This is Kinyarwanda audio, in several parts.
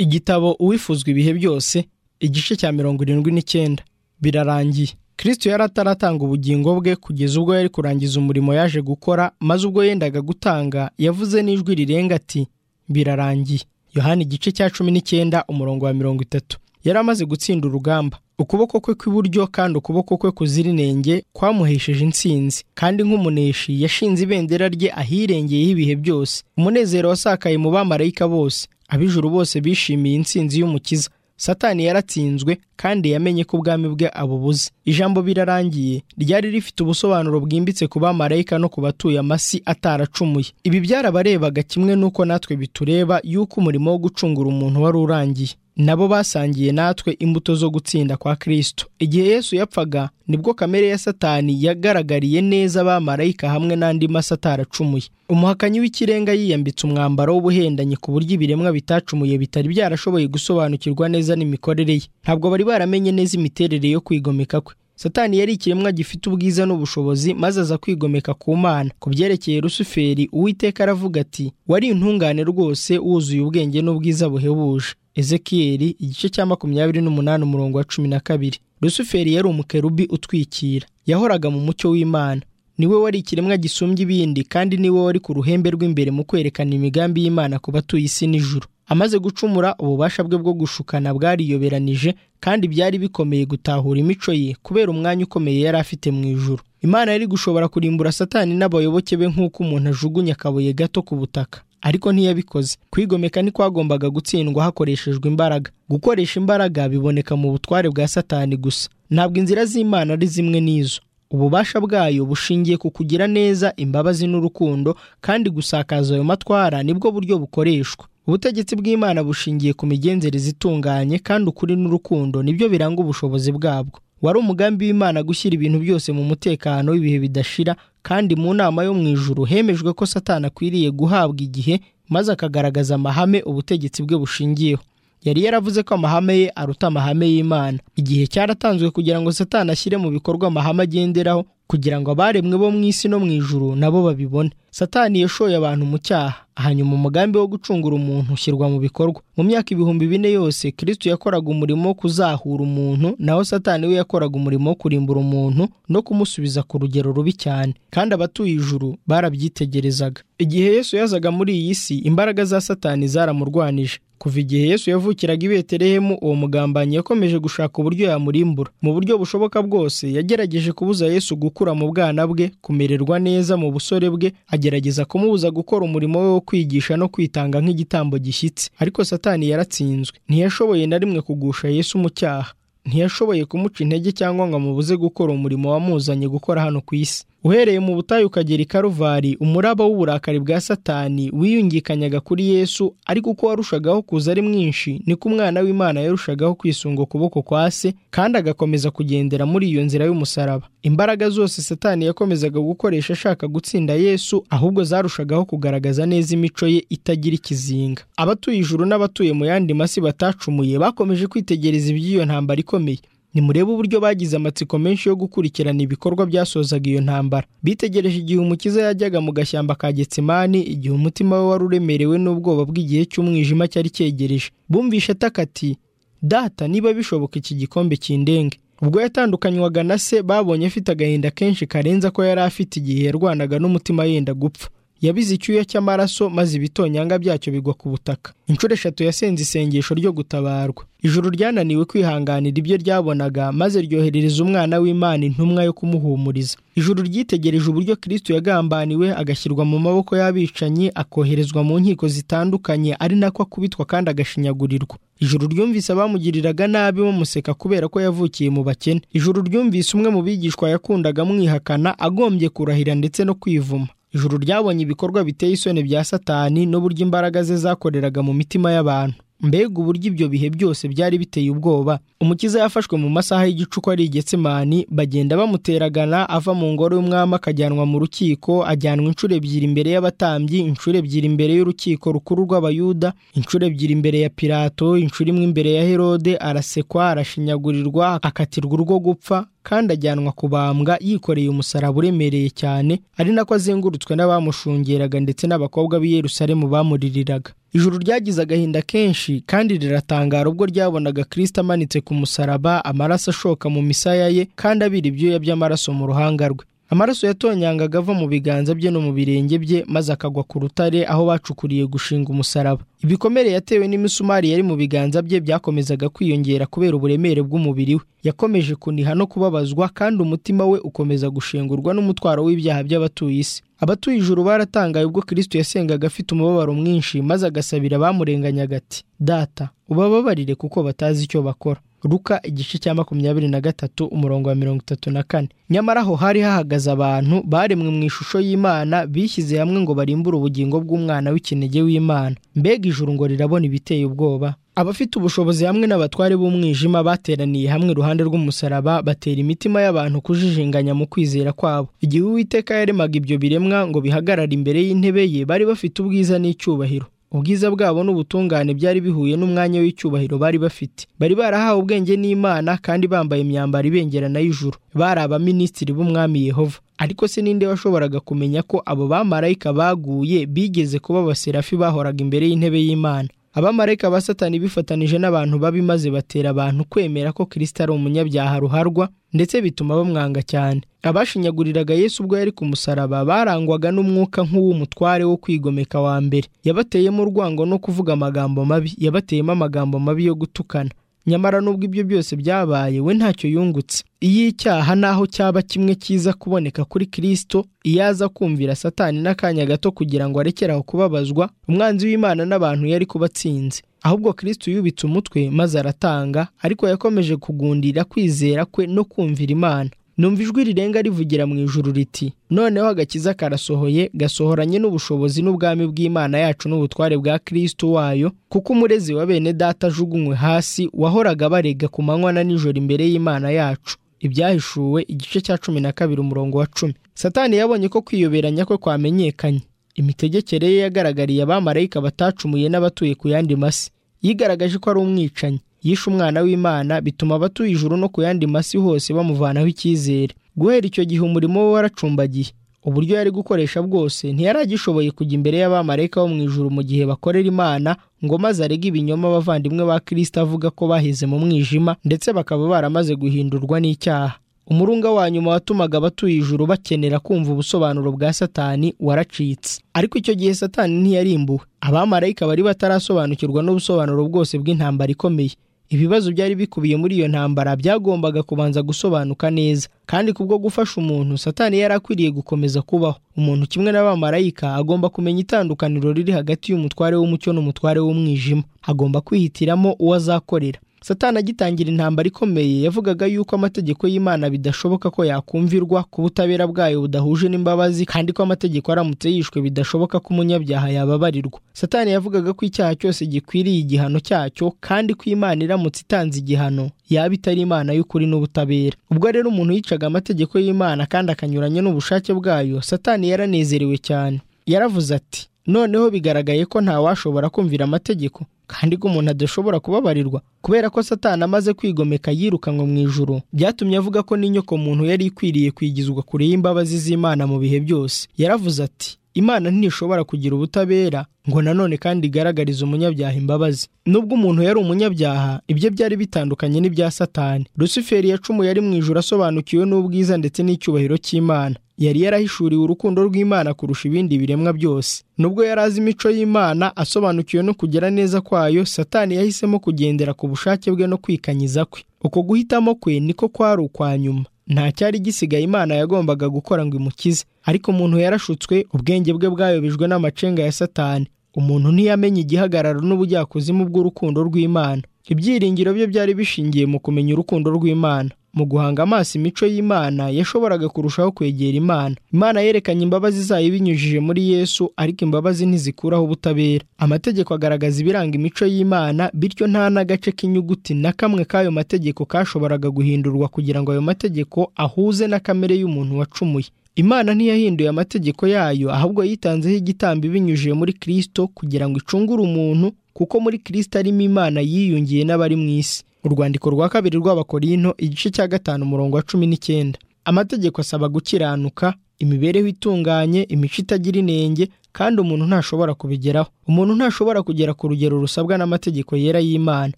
igitabo uwifuzwa ibihe byose igice cya mirongo irindwi n'icyenda birarangiye kristo yari ataratanga ubugingo bwe kugeza ubwo yari kurangiza umurimo yaje gukora maze ubwo yendaga gutanga yavuze n'ijwi rirenga ati birarangiye yohani igice cya cumi n'icyenda umurongo wa mirongo itatu yari amaze gutsinda urugamba ukuboko kwe kw'iburyo kandi ukuboko kwe kuzira inenge kwamuhesheje intsinzi kandi nk'umuneshi yashinze ibendera rye ahirengeyeho ibihe byose umunezero wasakaye mu bamarayika bose ab'ijuru bose bishimiye intsinzi y'umukiza satani yaratsinzwe kandi yamenye ko ubwami bwe abubuze ijambo birarangiye ryari rifite ubusobanuro bwimbitse ku bamarayika no ku batuye amasi ataracumuye ibi byarabarebaga kimwe n'uko natwe bitureba y'uko umurimo wo gucungura umuntu wari urangiye nabo basangiye natwe imbuto zo gutsinda kwa Kristo. Igihe Yesu yapfaga nibwo kamere ya Satani yagaragariye neza abamarayika hamwe n'andi masa ataracumuye. Umuhakanyi w'ikirenga yiyambitse umwambaro w'ubuhendanyi ku buryo ibiremwa bitacumuye bitari byarashoboye gusobanukirwa neza n'imikorere ye. Ntabwo bari baramenye neza imiterere yo kwigomeka kwe. Satani yari ikiremwa gifite ubwiza n'ubushobozi maze aza kwigomeka ku Mana. Ku byerekeye Rusuferi, Uwiteka aravuga ati: "Wari intungane rwose wuzuye ubwenge n'ubwiza buhebuje." Ezekiyeli igice cya makumyabiri n'umunani umurongo wa cumi na kabiri. Rusuferi yari umukerubi utwikira, yahoraga mu mucyo w'Imana. Niwe wari ikiremwa gisumbya ibindi kandi niwe wari ku ruhembe rw'imbere mu kwerekana imigambi y'Imana ku batuye isi n'ijuru. Amaze gucumura ububasha bwe bwo gushukana bwariyoberanije kandi byari bikomeye gutahura imico ye kubera umwanya ukomeye yari afite mu ijuru. Imana yari gushobora kurimbura Satani n'abayoboke be nk'uko umuntu ajugunya akabuye gato ku butaka. ariko ntiyabikoze kwigomeka ntikwagombaga gutsindwa hakoreshejwe imbaraga gukoresha imbaraga biboneka mu butware bwa satani gusa ntabwo inzira z'imana ari zimwe n'izo ububasha bwayo bushingiye ku kugira neza imbabazi n'urukundo kandi gusakaza ayo matwara nibwo buryo bukoreshwa ubutegetsi bw'imana bushingiye ku migenzereze itunganye kandi ukuri n'urukundo nibyo biranga ubushobozi bwabwo wari umugambi w'imana gushyira ibintu byose mu mutekano w'ibihe bidashira kandi mu nama yo mu ijuru hemejwe ko satani akwiriye guhabwa igihe maze akagaragaza amahame ubutegetsi bwe bushingiyeho yari yaravuze ko amahame ye aruta amahame y'imana igihe cyaratanzwe kugira ngo satani ashyire mu bikorwa amahame agenderaho kugira ngo abaremwe bo mu isi no mu ijuru nabo babibone satani yashoye abantu mu cyaha hanyuma umugambi wo gucungura umuntu ushyirwa mu bikorwa mu myaka ibihumbi bine yose kristo yakoraga umurimo wo kuzahura umuntu naho satani we yakoraga umurimo wo kurimbura umuntu no kumusubiza ku rugero rubi cyane kandi abatuye ijuru barabyitegerezaga igihe yesu yazaga muri iyi si imbaraga za satani zaramurwanije kuva igihe yesu yavukiraga i betelehemu uwo mugambanyi yakomeje gushaka uburyo yamurimbura mu buryo bushoboka bwose yagerageje kubuza yesu gukura mu bwana bwe kumererwa neza mu busore bwe agerageza kumubuza gukora umurimo we wo kwigisha no kwitanga nk'igitambo gishyitse ariko satani yaratsinzwe ntiyashoboye na rimwe kugusha yesu mu cyaha ntiyashoboye kumuca intege cyangwa ngo amubuze gukora umurimo wamuzanye gukora hano ku isi uhereye mu butayu ukagera i karuvari umuraba w'uburakari bwa satani wiyungikanyaga kuri yesu ariko uko warushagaho kuza ari mwinshi niko umwana w'imana yarushagaho kwisunga ukuboko kwa se kandi agakomeza kugendera muri iyo nzira y'umusaraba imbaraga zose satani yakomezaga gukoresha ashaka gutsinda yesu ahubwo zarushagaho kugaragaza neza imico ye itagira ikizinga abatuye ijuru n'abatuye mu yandi masi batacumuye bakomeje kwitegereza iby'iyo ntambara ikomeye nimurebe uburyo bagize amatsiko menshi yo gukurikirana ibikorwa byasozaga iyo ntambara bitegereje igihe umukiza yajyaga mu gashyamba ka getsimani igihe umutima we wari uremerewe n'ubwoba bw'igihe cy'umwijima cyari cyegereje bumvishe ataka ati data niba bishoboka iki gikombe kindenge ubwo yatandukanywaga na se babonye afite agahinda kenshi karenze ko yari afite igihe yarwanaga n'umutima yenda gupfa yabize icyuya cy'amaraso maze ibitonyanga byacyo bigwa ku butaka inshuro eshatu yasenze isengesho ryo gutabarwa ijuru ryananiwe kwihanganira ibyo ryabonaga maze ryoherereza umwana w'imana intumwa yo kumuhumuriza ijuru ryitegereje uburyo kristo yagambaniwe agashyirwa mu maboko y'abicanyi akoherezwa mu nkiko zitandukanye ari nako akubitwa kandi agashinyagurirwa ijuru ryumvise abamugiriraga nabi bamuseka kubera ko yavukiye mu bakene ijuru ryumvise umwe mu bigishwa yakundaga amwihakana agombye kurahira ndetse no kwivuma ijuru ryabonye ibikorwa biteye isoni bya satani n'uburyo imbaraga ze zakoreraga mu mitima y'abantu mbega uburyo ibyo bihe byose byari biteye ubwoba umukiza yafashwe mu masaha y'igicuku ari igetsemani bagenda bamuteragana ava mu ngoro y'umwami akajyanwa mu rukiko ajyanwa inshuro ebyiri imbere y'abatambyi inshuro ebyiri imbere y'urukiko rukuru rw'abayuda inshuro ebyiri imbere ya pirato inshuro imwe imbere ya herode arasekwa arashinyagurirwa akatirwa urwo gupfa kandi ajyanwa kubambwa yikoreye umusaraba uremereye cyane ari nako azengurutswe n'abamushungeraga ndetse n'abakobwa b'i Yerusalemu bamuririraga ijuru ryagize agahinda kenshi kandi riratangara ubwo ryabonaga kirisita amanitse ku musaraba amaraso ashoka mu misaya ye kandi abira ibyuya by'amaraso mu ruhanga rwe amaraso yatonyangaga ava mu biganza bye no mu birenge bye maze akagwa ku rutare aho bacukuriye gushinga umusaraba ibikomere yatewe n'imisumari yari mu biganza bye byakomezaga kwiyongera kubera uburemere bw'umubiri we yakomeje kuniha no kubabazwa kandi umutima we ukomeza gushengurwa n'umutwaro w'ibyaha by'abatuye isi abatuye ijuru baratangaye ubwo kirisito yasengaga afite umubabaro mwinshi maze agasabira abamurenganyaga ati data ubababarire kuko batazi icyo bakora ruka igice cya makumyabiri na gatatu umurongo wa mirongo itatu na kane nyamara aho hari hahagaze abantu baremwe mu ishusho y'imana bishyize hamwe ngo barimbure ubugingo bw'umwana w'ikinege w'imana mbega ijuru ngo rirabona ibiteye ubwoba abafite ubushobozi hamwe n'abatware b'umwijima bateraniye hamwe iruhande rw'umusaraba batera imitima y'abantu kujijinganya mu kwizera kwabo igihe uwiteka yaremaga ibyo biremwa ngo bihagarare imbere y'intebe ye bari bafite ubwiza n'icyubahiro ubwiza bwabo n'ubutungane byari bihuye n'umwanya w'icyubahiro bari bafite bari barahawe ubwenge n'imana kandi bambaye imyambaro ibengerana y'ijuru bari abaminisitiri b'umwami yehova ariko se ninde washoboraga kumenya ko abo bamarayika baguye bigeze kuba abaserafi bahoraga imbere y'intebe y'imana abamarayika ba satani bifatanije n'abantu babi maze batera abantu kwemera ko kirisita ari umunyabyaha ruharwa ndetse bituma bamwanga cyane abashinyaguriraga yesu ubwo yari ku musaraba barangwaga n'umwuka nk'uw'umutware wo kwigomeka wa mbere yabateyemo urwango no kuvuga amagambo mabi yabateyemo amagambo mabi yo gutukana nyamara n'ubwo ibyo byose byabaye we ntacyo yungutse iyo icyaha naho cyaba kimwe cyiza kuboneka kuri kirisito iyo aza kumvira satani n'akanya gato kugira ngo arekere aho kubabazwa umwanzi w'imana n'abantu yari kubatsinze ahubwo kirisito yubitse umutwe maze aratanga ariko yakomeje kugundira kwizera kwe no kumvira imana numva ijwi rirenga rivugira mu ijuru riti noneho agakiza karasohoye gasohoranye n'ubushobozi n'ubwami bw'imana yacu n'ubutware bwa kirisito wayo kuko umurezi wa bene data ajugunywe hasi wahoraga barega ku manywa na nijoro imbere y'imana yacu ibyahishuwe igice cya cumi na kabiri umurongo wa cumi satani yabonye ko kwiyoberanya kwe kwamenyekanye imitegekere ye yagaragariye abamarayika batacumuye n'abatuye ku yandi masi yigaragaje ko ari umwicanyi yishe umwana w'imana bituma abatuye ijuru no ku yandi masi hose bamuvanaho icyizere guhera icyo gihe umurimo we waracumbagiye uburyo yari gukoresha bwose ntiyari agishoboye kujya imbere y'abamarayika bo mu ijuru mu gihe bakorera imana ngo maze arege ibinyoma abavandimwe ba kirisita avuga ko baheze mu mwijima ndetse bakaba baramaze guhindurwa n'icyaha umurunga wa nyuma watumaga abatuye ijuru bakenera kumva ubusobanuro bwa satani waracitse ariko icyo gihe satani ntiyarimbuwe abamarayika bari batarasobanukirwa n'ubusobanuro bwose bw'intambara ikomeye ibibazo byari bikubiye muri iyo ntambara byagombaga kubanza gusobanuka neza kandi kubwo gufasha umuntu satani yari akwiriye gukomeza kubaho umuntu kimwe n'abamarayika agomba kumenya itandukaniro riri hagati y'umutware w'umucyo n'umutware w'umwijima agomba kwihitiramo uwo azakorera satani agitangira intambara ikomeye yavugaga yuko amategeko y'imana bidashoboka ko yakumvirwa ku butabera bwayo budahuje n'imbabazi kandi ko amategeko aramutse yishwe bidashoboka ko umunyabyaha yababarirwa satani yavugaga ko icyaha cyose gikwiriye igihano cyacyo kandi ko imana iramutse itanze igihano yaba itari imana y'ukuri n'ubutabera ubwo rero umuntu yicaga amategeko y'imana kandi akanyuranya n'ubushake bwayo satani yaranezerewe cyane yaravuze ati noneho bigaragaye ko ntawashobora kumvira amategeko kandi ko umuntu adashobora kubabarirwa kubera ko satani amaze kwigomeka yirukanwe mu ijuru byatumye avuga ko n'inyoko muntu yari ikwiriye kwigizwa kure y'imbabazi z'imana mu bihe byose yaravuze ati imana ntishobora kugira ubutabera ngo nanone kandi igaragarize umunyabyaha imbabazi nubwo umuntu yari umunyabyaha ibyo byari bitandukanye n'ibya satani rusuferi yacumuye ari mu ijuru asobanukiwe n'ubwiza ndetse n'icyubahiro cy'imana yari yarahishuriwe urukundo rw'imana kurusha ibindi biremwa byose nubwo yari azi imico y'imana asobanukiwe no kugera neza kwayo satani yahisemo kugendera ku bushake bwe no kwikanyiza kwe uko guhitamo kwe niko kwari ukwa nyuma nta cyari gisigaye imana yagombaga gukora ngo imukize ariko umuntu yarashutswe ubwenge bwe bwayobejwe n'amacenga ya satani umuntu ntiyamenye igihagararo n'ubujyakuzimu bw'urukundo rw'imana ibyiringiro bye byari bishingiye mu kumenya urukundo rw'imana mu guhanga amaso imico y'imana yashoboraga kurushaho kwegera imana imana yerekanye imbabazi zayo ibinyujije muri yesu ariko imbabazi ntizikuraho ubutabera amategeko agaragaza ibiranga imico y'imana bityo nta n'agace k'inyuguti na kamwe k'ayo mategeko kashoboraga guhindurwa kugira ngo ayo mategeko ahuze na kamere y'umuntu wacumuye imana ntiyahinduye amategeko yayo ahubwo yitanzeho igitambo ibinyujije muri kirisito kugira ngo icungure umuntu kuko muri kirisito arimo imana yiyungiye n'abari mu isi urwandiko rwa kabiri rw'abakorino igice cya gatanu umurongo wa cumi n'icyenda amategeko asaba gukiranuka imibereho itunganye imico itagira inenge kandi umuntu ntashobora kubigeraho umuntu ntashobora kugera ku rugero rusabwa n'amategeko yera y'imana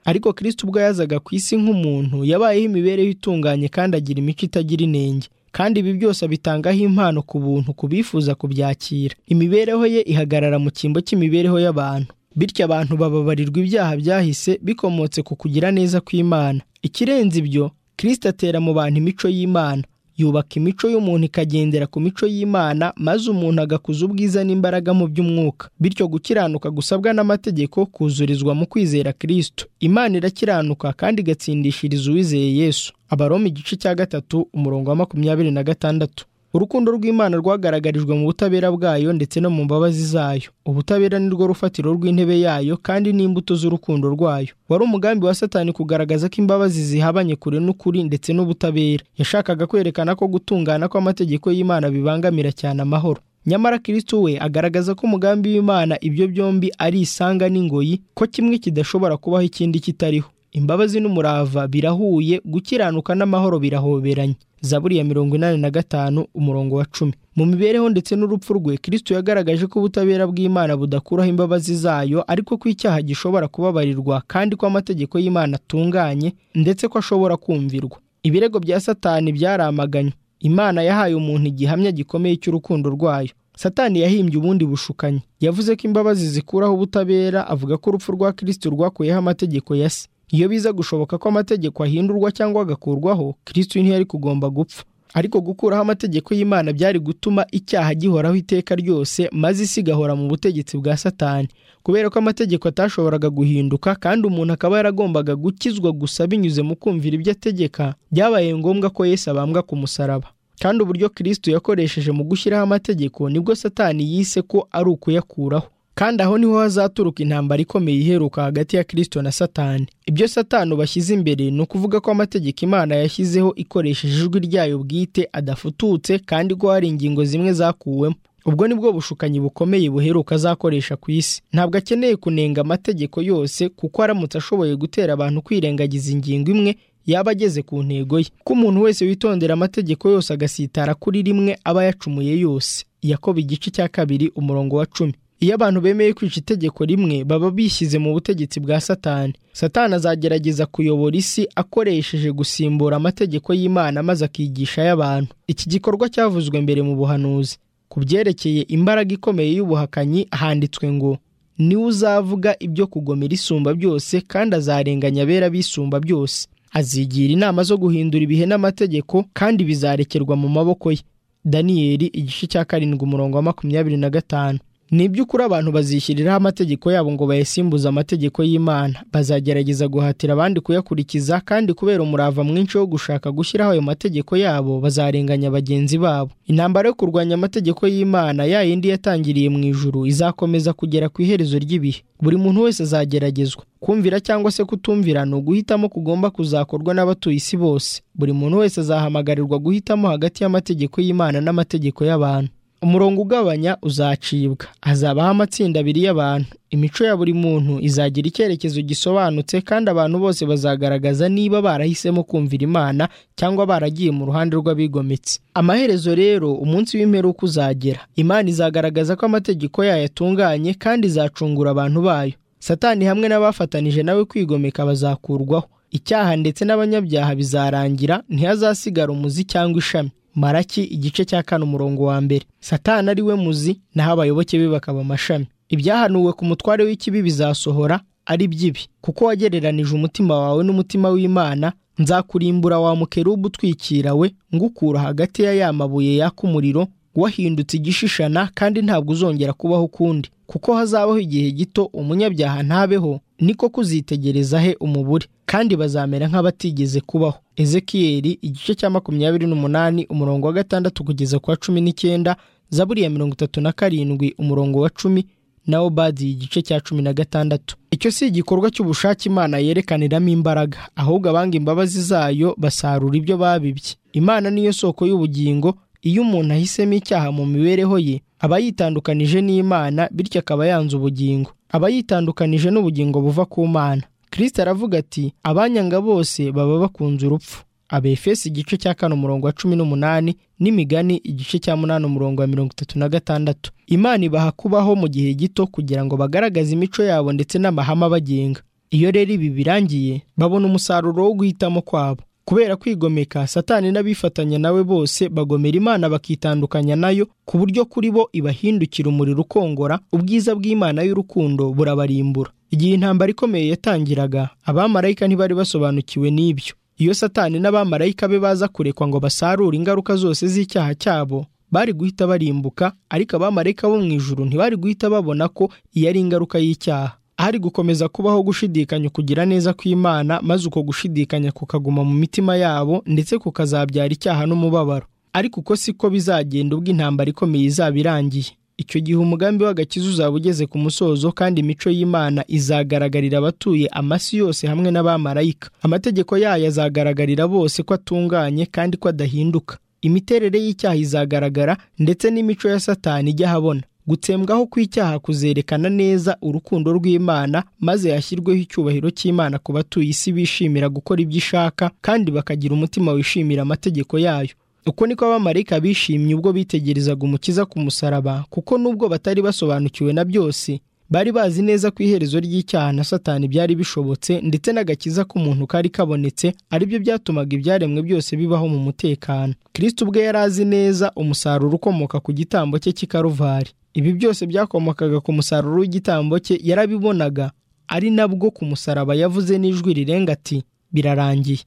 ariko kirisiti ubwo yazaga ku isi nk'umuntu yabayeho imibereho itunganye kandi agira imico itagira inenge kandi ibi byose abitangaho impano ku buntu ku bifuza kubyakira imibereho ye ihagarara mu cyimbo cy'imibereho y'abantu bityo abantu bababarirwa ibyaha byahise bikomotse ku kugira neza kw'imana ikirenze ibyo kirisiti atera mu bantu imico y'imana yubaka imico y'umuntu ikagendera ku mico y'imana maze umuntu agakuza ubwiza n'imbaraga mu by'umwuka bityo gukiranuka gusabwa n'amategeko kuzurizwa mu kwizera kirisito imana irakiranuka kandi igatsindishiriza uwizeye yesu abaroma igice cya gatatu umurongo wa makumyabiri na gatandatu urukundo rw'imana rwagaragarijwe mu butabera bwayo ndetse no mu mbabazi zayo ubutabera ni rwo rufatiro rw'intebe yayo kandi n'imbuto z'urukundo rwayo wari umugambi wa satani kugaragaza ko imbabazi zihabanye kure n'ukuri ndetse n'ubutabera yashakaga kwerekana ko gutungana kw'amategeko y'imana bibangamira cyane amahoro nyamara kirisito we agaragaza ko umugambi w'imana ibyo byombi ari isanga n'ingoyi ko kimwe kidashobora kubaho ikindi kitariho imbabazi n'umurava birahuye gukiranuka n'amahoro birahoberanye zaburi ya mirongo inani na gatanu umurongo wa cumi mu mibereho ndetse n'urupfu rwe kirisito yagaragaje ko ubutabera bw'imana budakuraho imbabazi zayo ariko ko icyaha gishobora kubabarirwa kandi ko amategeko y'imana atunganye ndetse ko ashobora kumvirwa ibirego bya satani byaramaganywe imana yahaye umuntu igihamya gikomeye cy'urukundo rwayo satani yahimbye ubundi bushukanyi yavuze ko imbabazi zikuraho ubutabera avuga ko urupfu rwa kirisito rwakuyeho amategeko ya se iyo biza gushoboka ko amategeko ahindurwa cyangwa agakurwaho kirisito ntiyari kugomba gupfa ariko gukuraho amategeko y'imana byari gutuma icyaha gihoraho iteka ryose maze isi igahora mu butegetsi bwa satani kubera ko amategeko atashoboraga guhinduka kandi umuntu akaba yaragombaga gukizwa gusa binyuze mu kumvira ibyo ategeka byabaye ngombwa ko Yesu abambwa ku musaraba kandi uburyo kirisito yakoresheje mu gushyiraho amategeko nibwo satani yise ko ari ukuyakuraho kandi aho niho hazaturuka intambara ikomeye iheruka hagati ya kirisito na satani ibyo satani bashyize imbere ni ukuvuga ko amategeko imana yashyizeho ikoresheje ijwi ryayo bwite adafututse kandi ko hari ingingo zimwe zakuwemo ubwo ni bwo bushukanyi bukomeye buheruka azakoresha ku isi ntabwo akeneye kunenga amategeko yose kuko aramutse ashoboye gutera abantu kwirengagiza ingingo imwe yaba ageze ku ntego ye ko umuntu wese witondera amategeko yose agasitara kuri rimwe aba yacumuye yose yakoba igice cya kabiri umurongo wa cumi iyo abantu bemeye kwica itegeko rimwe baba bishyize mu butegetsi bwa satani satani azagerageza kuyobora isi akoresheje gusimbura amategeko y'imana maze akigisha ay'abantu iki gikorwa cyavuzwe mbere mu buhanuzi ku byerekeye imbaraga ikomeye y'ubuhakanyi handitswe ngo niwe uzavuga ibyo kugomera isumba byose kandi azarenganya abera bisumba byose azigira inama zo guhindura ibihe n'amategeko kandi bizarekerwa mu maboko ye daniyeli igice cya karindwi umurongo wa makumyabiri na gatanu ni iby'ukuri abantu bazishyiriraho amategeko yabo ngo bayasimbuze amategeko y'imana bazagerageza guhatira abandi kuyakurikiza kandi kubera umurava mwinshi wo gushaka gushyiraho ayo mategeko yabo bazarenganya bagenzi babo intambara yo kurwanya amategeko y'imana ya yindi yatangiriye mu ijuru izakomeza kugera ku iherezo ry'ibihe buri muntu wese azageragezwa kumvira cyangwa se kutumvira ni uguhitamo kugomba kuzakorwa n'abatuye isi bose buri muntu wese azahamagarirwa guhitamo hagati y'amategeko y'imana n'amategeko y'abantu umurongo ugabanya uzacibwa hazabaho amatsinda abiri y'abantu imico ya buri muntu izagira icyerekezo gisobanutse kandi abantu bose bazagaragaza niba barahisemo kumvira imana cyangwa baragiye mu ruhande rw'abigometse amaherezo rero umunsi w'imperuka uzagera imana izagaragaza ko amategeko yayo atunganye kandi izacungura abantu bayo satani hamwe n'abafatanije nawe kwigomeka bazakurwaho icyaha ndetse n'abanyabyaha bizarangira ntihazasigara umuzi cyangwa ishami maraki igice cya kane umurongo wa mbere satani ari we muzi naho abayoboke be bakaba amashami ibyahanuwe ku mutware w'ikibi bizasohora ari by'ibi kuko wagereranije umutima wawe n'umutima w'imana nzakurimbura wa mukerubu utwikira we ngukura hagati ya ya mabuye yaka umuriro wahindutse igishishana kandi ntabwo uzongera kubaho ukundi kuko hazabaho igihe gito umunyabyaha ntabeho niko kuzitegereza he umubure kandi bazamera nk'abatigeze kubaho ezekiyeri igice cya makumyabiri n'umunani umurongo wa gatandatu kugeza ku wa cumi n'icyenda zaburi ya mirongo itatu na karindwi umurongo wa cumi na obadi igice cya cumi na gatandatu icyo si igikorwa cy'ubushake imana yerekaniramo imbaraga ahubwo abanga imbabazi zayo basarura ibyo babibye imana niyo soko y'ubugingo iyo umuntu ahisemo icyaha mu mibereho ye aba yitandukanije n'imana bityo akaba yanze ubugingo aba yitandukanije n'ubugingo buva ku mana kirisita aravuga ati abanyanga bose baba bakunze urupfu abefesi igice cya kane umurongo wa cumi n'umunani n'imigani igice cya munani umurongo wa mirongo itatu na gatandatu imana ibaha kubaho mu gihe gito kugira ngo bagaragaze imico yabo ndetse n'amahame abagenga iyo rero ibi birangiye babona umusaruro wo guhitamo kwabo kubera kwigomeka satani n'abifatanya nawe bose bagomera imana bakitandukanya nayo ku buryo kuri bo ibahindukira umuriro ukongora ubwiza bw'imana y'urukundo burabarimbura igihe intambara ikomeye yatangiraga abamarayika ntibari basobanukiwe n'ibyo iyo satani n'abamarayika be baza kurekwa ngo basarure ingaruka zose z'icyaha cyabo bari guhita barimbuka ariko abamarayika bo mu ijuru ntibari guhita babona ko iyo ari ingaruka y'icyaha hari gukomeza kubaho gushidikanya ukugira neza kw'imana maze uko gushidikanya kukaguma mu mitima yabo ndetse kukazabyara icyaha n'umubabaro ariko uko siko bizagenda ubwo intambara ikomeye izaba irangiye icyo gihe umugambi w'agakiza uzaba ugeze ku musozo kandi imico y'imana izagaragarira abatuye amasi yose hamwe n'abamarayika amategeko yayo azagaragarira bose ko atunganye kandi ko adahinduka imiterere y'icyaha izagaragara ndetse n'imico ya satani ijya ahabona gutsembwaho kw'icyaha kuzerekana neza urukundo rw'imana maze hashyirweho icyubahiro cy'imana ku batuye isi bishimira gukora ibyo ishaka kandi bakagira umutima wishimira amategeko yayo uko niko abamarayika bishimye ubwo bitegerezaga umukiza ku musaraba kuko nubwo batari basobanukiwe na byose bari bazi neza ko iherezo ry'icyaha na satani byari bishobotse ndetse n'agakiza k'umuntu kari kabonetse aribyo byatumaga ibyaremwe byose bibaho mu mutekano kirisiti ubwe yari azi neza umusaruro ukomoka ku gitambo cye cy'ikaruvari ibi byose byakomokaga ku musaruro w'igitambo cye yarabibonaga ari nabwo ku musaraba yavuze n'ijwi rirenga ati birarangiye